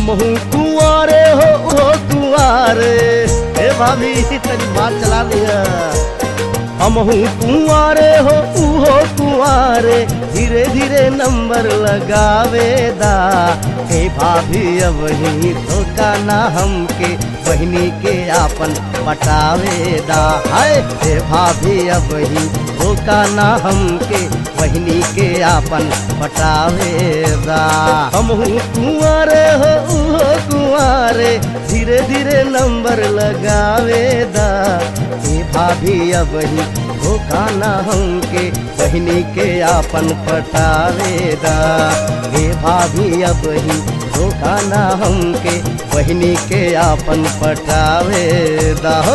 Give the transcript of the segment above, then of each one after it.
हमहू कुआरे हो ओ कुआरे हे भाभी तनी बात चला लिया हमहू कुआरे हो उहो कुआरे धीरे धीरे नंबर लगावे दा हे भाभी अब ही धोखा ना हमके बहनी के आपन पटावे दा हाय हे भाभी अब ही धोखा ना हमके बहनी के आपन पटावे दा हमहू कुआरे हो उहो कुआरे धीरे धीरे नंबर लगावे दा हे भाभी अब ही धोखा ना हमके बहनी के आपन पटावे दा हे भाभी अब ही धोखा ना हमके बहनी के आपन पटावे दा हो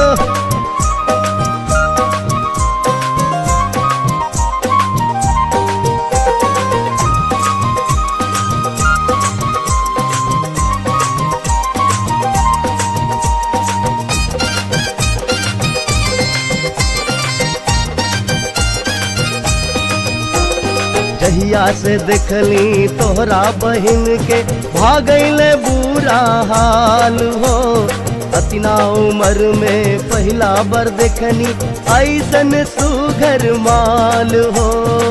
जहिया से देखली तोहरा बहिन के भागैले बुरा हाल हो अतिना उम्र में पहला बार देखनी ऐसन सुघर माल हो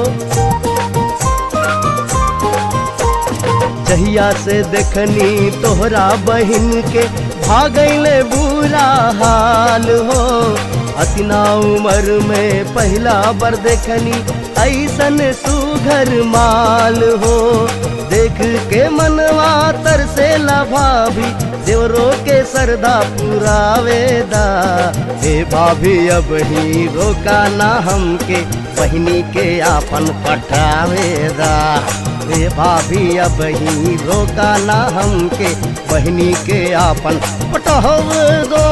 जहिया से देखनी तोहरा बहिन के भागैले बुरा हाल हो अतिना उम्र में पहला बार देखनी ऐसन सुघर माल हो देख के मनवा तर से भाभी देवरो के सरदा पुरावेदा हे भाभी अब ही रोका ना हमके बहनी के आपन पठावेदा हे भाभी अब ही रोका ना हमके बहनी के आपन पटावेदा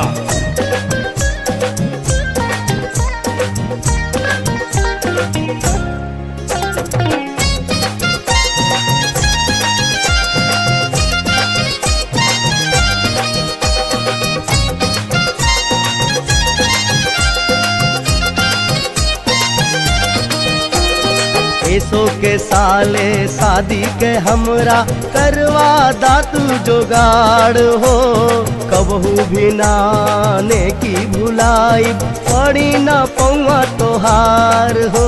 ऐसो के साले शादी के हमरा करवा दातू जोगाड़ हो कबहू भी नाने की भुलाई पड़ी ना पौआ तोहार हो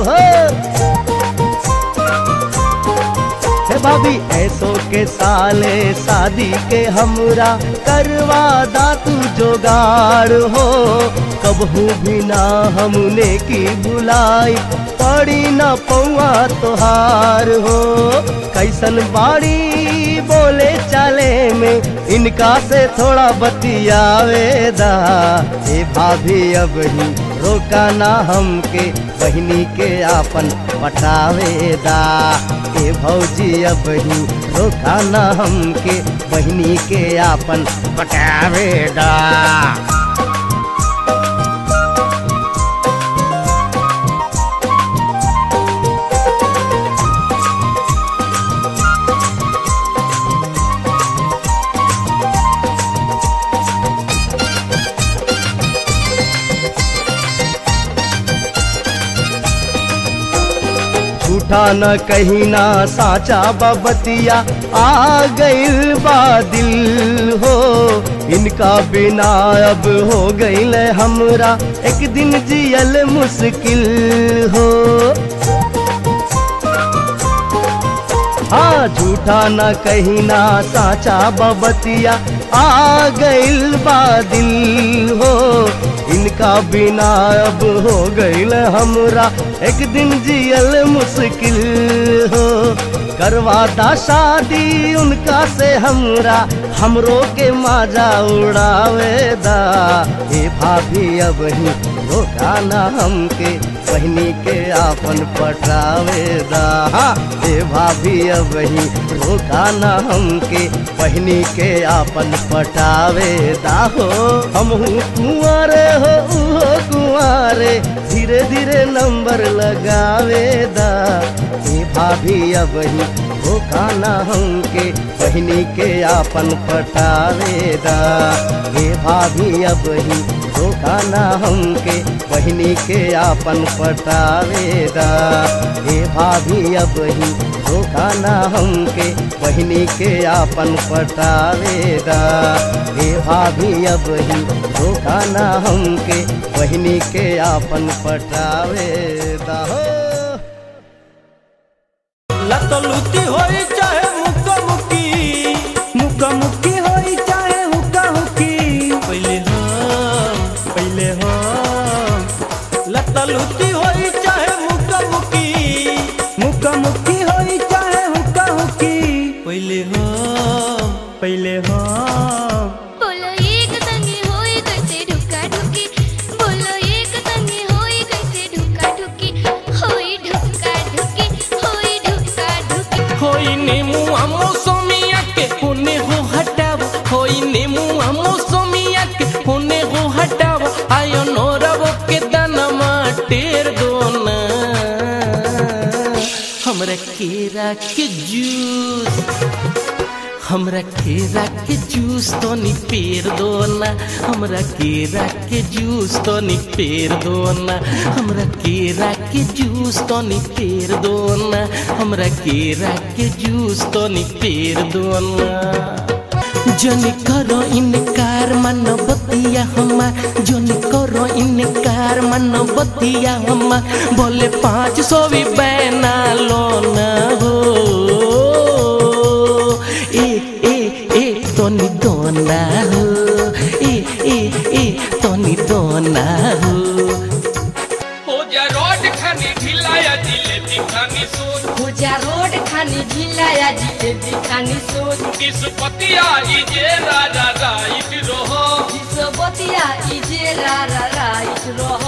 हे भाभी ऐसो के साले शादी के हमरा करवा दातू जोगाड़ हो कबहू भी ना हमने की बुलाई पड़ी न पौआ तोहार हो कैसन बाड़ी बोले चाले में इनका से थोड़ा बतियावेदा हे भाभी अब ही रोका ना हमके बहनी के आपन पटावेदा हे भौजी अब ही रोका ना हमके बहनी के आपन पटावेदा झूठा न कहीं ना साचा बबतिया आ गइल बा दिल हो इनका बिना अब हो गइल हमरा एक दिन जियल मुश्किल हो हाँ झूठा न कहीं ना साचा बबतिया आ गइल बा दिल हो इनका बिना अब हो गइल हमरा एक दिन जियल मुश्किल हो करवाता शादी उनका से हमरा हमरो के माजा उड़ावेदा हे भाभी अब ही धोखा ना हमके बहनी के आपन पटावेदा हाँ, हे भाभी अब ही धोखा ना हमके बहनी के आपन पटावेदा हो हमहू कुंवारे हो उहो कुंवारे धीरे धीरे नंबर लगावेदा ए भाभी अब ही धोखा ना हमके बहनी के आपन पटावेदा ए भाभी अब ही धोखा ना हमके बहनी के आपन पटावेदा ए भाभी अब ही धोखा ना हमके बहनी के आपन पटावेदा ए भाभी अब ही धोखा ना हमके बहनी के आपन पटावेदा हो लतलुती होई चाहे मुक्का मुक्की मुक्का मुक्की होई चाहे हुक्का हुक्की पहले हम पहले हम लतलुती होई चाहे मुक्का मुक्की मुक्का मुक्की होई चाहे हुक्का हुक्की पहले हम पहले हम बोलो एक संगी होई कैसे ढुका ढुकी बोलो एक संगी होई कैसे ढुका ढुकी होई ढुका ढुकी होई ढुका ढुकी होई नेमुआ मौसमिया के होने हो हटाव होई नेमुआ मौसमिया के होने हो हटाव आयो नोरव के दनमा टेर दोना हमरा केरा के जूस हमरा केरा के जूस तो नी पेर दो ना हमरा केरा के जूस तो नी पेर दो ना हमरा केरा के जूस तो नी पेर दो ना हमरा केरा के जूस तो नी पेर दो ना जन करो इनकार मन बतिया हमार जन करो इनकार मन बतिया हमार बोले पाँच सौ भी बैना लो ना हो ए ए ए तोनी दोना हो ए ए ए तोनी दोना हो हो जा रोड खानी ढिलाया जिलेबी खानी सोच पूजा रोड खानी ढिलाया जिलेबी खानी सोच किसपतिया इजे राजा राइट रहो विश्वबतिया इजे रारा राइट रह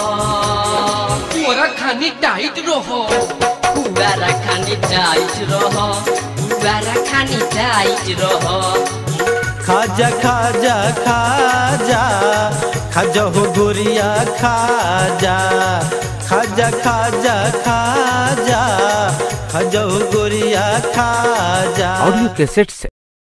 तोरा खानी टाइट रहो पुवारा खानी टाइट रह पुवारा खानी टाइट रह खाजा खाजा खाजा खाजा हो गोरिया खाजा खाजा खाजा खाजा खाजा हो गोरिया खाजा ऑडियो कैसेट से